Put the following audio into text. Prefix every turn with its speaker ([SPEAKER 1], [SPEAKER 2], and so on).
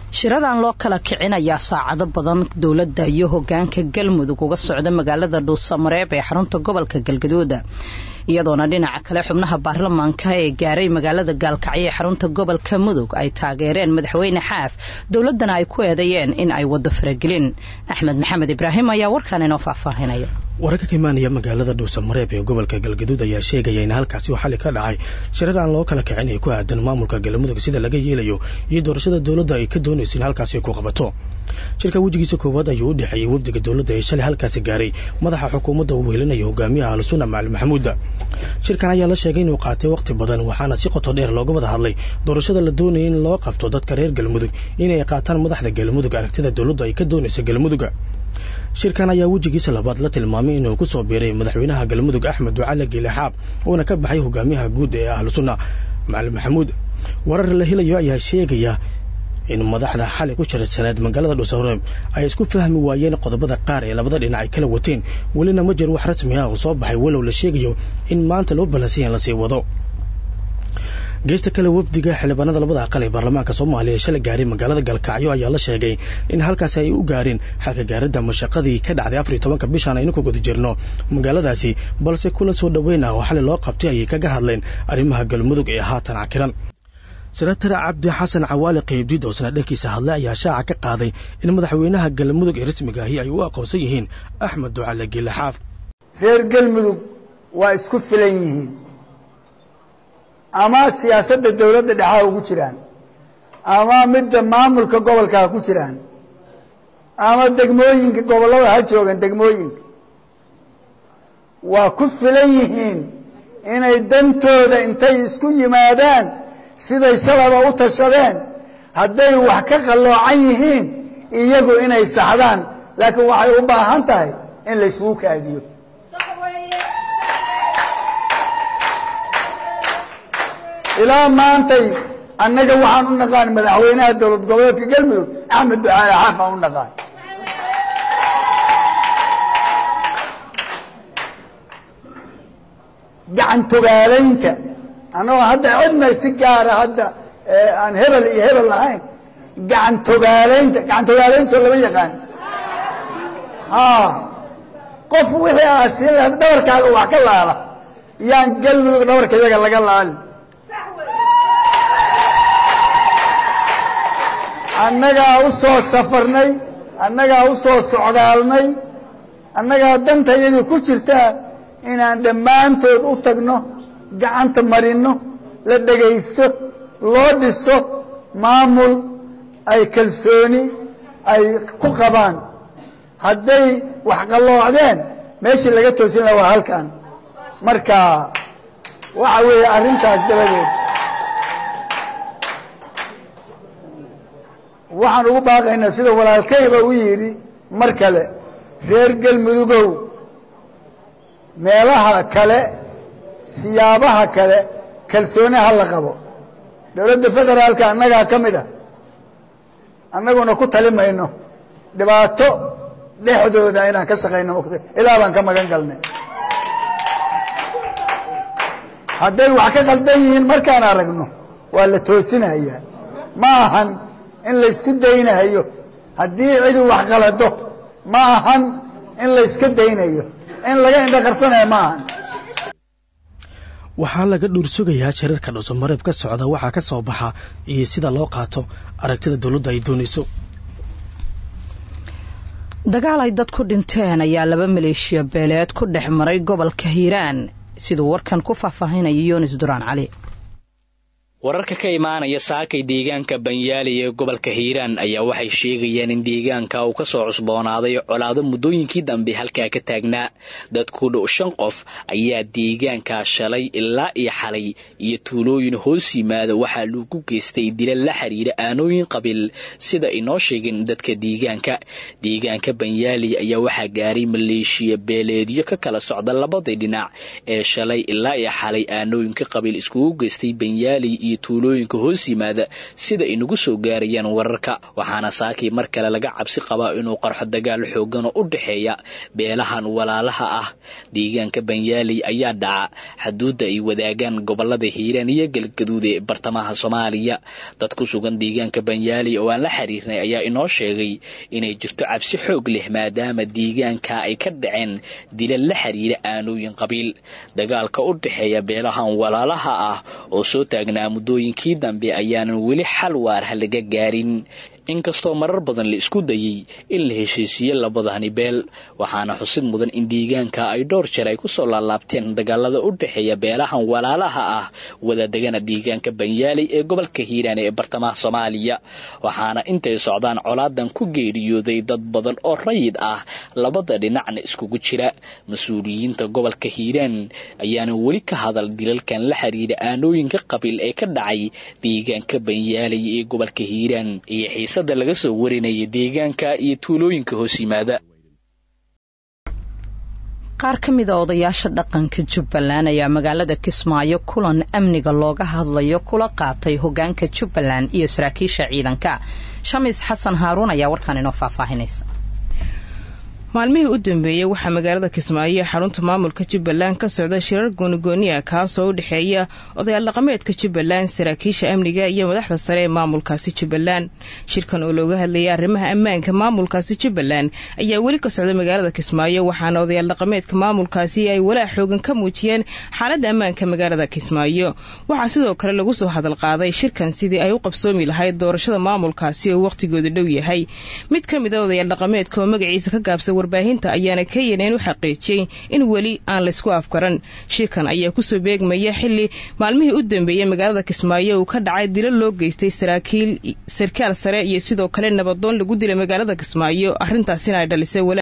[SPEAKER 1] shirar aan loo kala kicin ayaa saacado badan dowladda iyo hogaanka galmudug uga socda magaalada dhuusamareeb ee xarunta gobolka galgaduud iyadoona dhinaca kale xubnaha baarlamaanka ee gaaray magaalada gaalkacyo ee xarunta gobolka mudug ay taageereen madaxweyne xaaf dowladana ay ku eedeeyeen in ay wado faragelin axmed maxamed ibraahim ayaa warkan inoo faahfaahinaya
[SPEAKER 2] wararka ka imaanaya magaalada dhuusamareeb ee gobolka galgaduud ayaa sheegaya in halkaasi uu xali ka dhacay shirar aan loo kala kicin ee ku aadan maamulka galmudug sida laga yeelayo iyo doorashada dowladda ay ka doonayso in halkaasi ku qabato shirka wejigiisa koowaad ayuu u dhexeeyey wafdiga dowladda ee shalay halkaasi gaaray madaxa xukuumadda uu wehelinayo hogaamiyaha ahlusunna macali maxamuuda shirkan ayaa la sheegay inuu qaatay waqti badan waxaana si qoto dheer looga wada hadlay doorashada la doonaya in loo qabto dadka reer galmudug inay qaataan madaxda galmudug aragtida dowladda ay ka doonaysa galmuduga shirkan ayaa wejigiisa labaad la tilmaamay inuu ku soo biiray madaxweynaha galmudug axmed ducale giilexaab uuna ka baxay hogaamiyaha guud ee ahlusunna macali maxamuud warar la helayo ayaa sheegaya in madaxda xalay ku shirsaneed magaalada dhuusamareeb ay isku fahmi waayeen qodobada qaar ee labada dhinac ay kala wateen welina ma jir wax rasmi ah oo soo baxay walow la sheegayo in maanta loo balansan yahay lasii wado geesta kale wafdiga xildhibaanada labada aqal ee baarlamaanka soomaaliya ee shalay gaaray magaalada galkacyo ayaa la sheegay in halkaasi ay u gaareen xalka gaaridda mashaqadii ka dhacday afar iyo tobanka bishan aynu ku guda jirno magaaladaasi balse kulan soo dhoweyn ah oo xalay loo qabtay ayay kaga hadleen arrimaha galmudug ee haatan cakiran senatar cabdi xasan cawaali qaybdiid oo sana dhankiisa hadlay ayaa shaaca ka qaaday in madaxweynaha galmudug ee rasmiga ahi ay u aqoonsan yihiin axmed ducale giilexaaf
[SPEAKER 3] reer galmudug waa isku filan yihiin ama siyaasadda dowladda dhexaa ugu jiraan ama midda maamulka gobolka ha ku jiraan ama degmooyinka gobollada ha joogan degmooyinka waa ku filan yihiin inay dantooda intay isku yimaadaan siday shalaba u tashadeen hadday wax ka qalloocan yihiin iyagu inay saxdaan laakiin waxay u baahan tahay in la isugu kaadiyo ilaa maantay annaga waxaan u naqaan madaxweynaha dowlad goboleedka galmudug axmed ducaale xaaf aan u naqaan gacan togaalaynta annagoo hadda cidna si gaara hadda aan hebel iyo hebel lahayn gacan togaalaynta gacan togaalaynta soo lama yaqaan ha qof wixii aa siin lahayd dhabarkaaga wax ka laala yaan galmudug dhabarka iyaga laga laali annagaa u soo safarnay annagaa u soo socdaalnay annagaa danta iyadii ku jirtaa inaan dhammaantood u tagno gacanta marinno la dhegaysto loo dhiso maamul ay kalsooni ay ku qabaan hadday wax qalloocdeen meeshii laga toosin laha waa halkan marka waxa weeye arrintaas dabadeed waxaan ugu baaqaynaa sida walaalkayba u yidhi mar kale reer galmudugow meelaha kale siyaabaha kale kalsooni ha la qabo dowladda federaalka annagaa ka mid a annaguna ku tali mayno dhibaato dhexdooda inaan ka shaqayno ilaa baan ka magan galnay hadday wax ka qaldan yihiin markaan aragno waa la toosinayaa ma ahan in laysku daynayo haddii cidi wax qalado ma ahan in layska daynayo in laga indho qarsanayo ma ahan
[SPEAKER 2] waxaa laga dhuursugayaa shirarka dhuusamareeb ka socda waxaa ka soo baxa iyo sida loo qaato aragtida dowladda ay doonayso
[SPEAKER 1] dagaal ay dad ku dhinteen ayaa laba maleeshiya beeleed ku dhex maray gobolka hiiraan siduu warkan ku faahfaahinaya yunis duraan cali
[SPEAKER 4] wararka ka imaanaya saakay deegaanka banyaali ee gobolka hiiraan ayaa waxay sheegayaan in deegaanka uu ka soo cusboonaaday colaado muddooyinkii dambe halkaa ka taagnaa dad ku dhow shan qof ayaa deegaankaa shalay ilaa iyo xalay iyo tuulooyin hoos yimaada waxaa lagu geystay dila la xiriira aanooyin qabiil sida inoo sheegeen dadka deegaanka deegaanka banyaali ayaa waxaa gaaray maleeshiya beeleedyo ka kala socda labadii dhinac ee shalay ilaa iyo xalay aanooyinka qabiil iskugu geystay banyaali iyo tuulooyinka hoos yimaada sida ay nagu soo gaarayaan wararka waxaana saakii mar kale laga cabsi qabaa inuu qarxo dagaal xoogan oo u dhexeeya beelahan walaalaha ah deegaanka banyaaley ayaa dhaca xaduudda ay wadaagaan gobolada hiiraan iyo galgaduud ee bartamaha soomaaliya dad ku sugan deegaanka banyaaley oo aan la xiriirnay ayaa inoo sheegay inay jirto cabsi xoog leh maadaama deegaanka ay ka dhaceen dilal la xiriira aanooyin qabiil dagaalka u dhexeeya beelahan walaalaha ah oo soo taagnaa muddooyinkii dambe ayaanan weli xal waarha laga gaarin inkastoo marar badan la isku dayey in la heshiisiiye labadani beel waxaana xusid mudan in deegaanka ay dhowr jeer ay kusoo laalaabteen dagaalada u dhexeeya beelahan walaalaha ah wadadegana deegaanka banyaaley ee gobolka hiiraan ee bartamaha soomaaliya waxaana intay socdaan colaadan ku geeriyooday dad badan oo rayid ah labada dhinacna iskugu jira mas-uuliyiinta gobolka hiiraan ayaana weli ka hadal dilalkan la xiriira aanooyinka qabiil ee ka dhacay deegaanka banyaaley ee gobolka hiiraan iyo xiisada laga soo warinaya deegaanka iyo tuulooyinka hoos yimaada
[SPEAKER 1] qaar ka mid a odayaasha dhaqanka jubbaland ayaa magaalada kismaayo kulan amniga looga hadlayo kula qaatay hogaanka jubbaland iyo saraakiisha ciidanka shamis xasan haaruun ayaa warkaan inoo faahfaahinaysa
[SPEAKER 5] maalmihii u dambeeyey waxaa magaalada kismaayo xarunta maamulka jubbaland ka socda shirar goonigooniya kaasoo u dhexeeya odayaal dhaqameedka jubbaland saraakiisha amniga iyo madaxda sare ee maamulkaasi jubbaland shirkan oo looga hadlayay arrimaha ammaanka maamulkaasi jubbaland ayaa weli ka socda magaalada kismaayo waxaana odayaal dhaqameedka maamulkaasi ay walaac xoogan ka muujiyeen xaaladda ammaanka magaalada kismaayo waxaa sidoo kale lagu soo hadal qaaday shirkan sidii ay u qabsoomi lahayd doorashada maamulkaasi oo wakhtigooda dhow yahay mid ka mid a odayaal dhaqameedka oo magaciisa ka gaabsa warbaahinta ayaana kenyan u xaqiijiyey in weli aan laysku afgaran shirkan ayaa kusoo beegmaya xili maalmihii u dambeeyey magaalada kismaayo uu ka dhacay dilo loo geystay saraakiil sarkaal sare iyo sidoo kale nabadoon lagu dilay magaalada kismaayo arrintaasina ay dhalisay